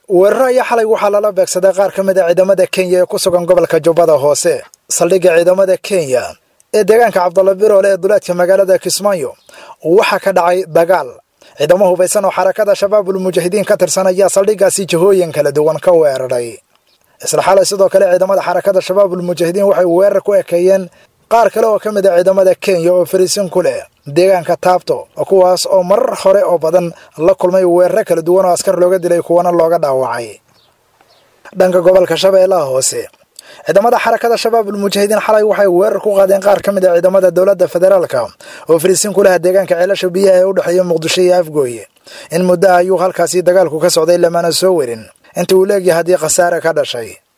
weeraro ayaa xalay waxaa lala beegsaday qaar ka mid a ciidamada kenya ee ku sugan gobolka jubbada hoose saldhigga ciidamada kenya ee deegaanka cabdalla biroole ee duleedka magaalada kismaayo waxaa ka dhacay dagaal ciidamo hubaysan oo xarakada shabaabul mujaahidiin ka tirsan ayaa saldhiggaasi jihooyin kala duwan ka weeraray isla xalay sidoo kale ciidamada xarakada shabaabul mujaahidiin waxay weerar ku ekeeyeen qaar kale oo ka mid a ciidamada kenya oo fariisin ku leh deegaanka taabto kuwaas oo marar hore oo badan la kulmay weeraro kala duwan oo askar looga dilay kuwana looga dhaawacay dhanka gobolka shabeellaha hoose ciidamada xarakada shabaabul mujaahidiin xalay waxay weerar ku qaadeen qaar ka mid a ciidamada dowladda federaalka oo fariisin ku laha deegaanka ceelasha biyaha ee u dhexeeya muqdisho iyo afgooye in muddo ayuu halkaasi dagaalku ka socday lamana soo werin inta uu leegyahay haddii khasaare ka dhashay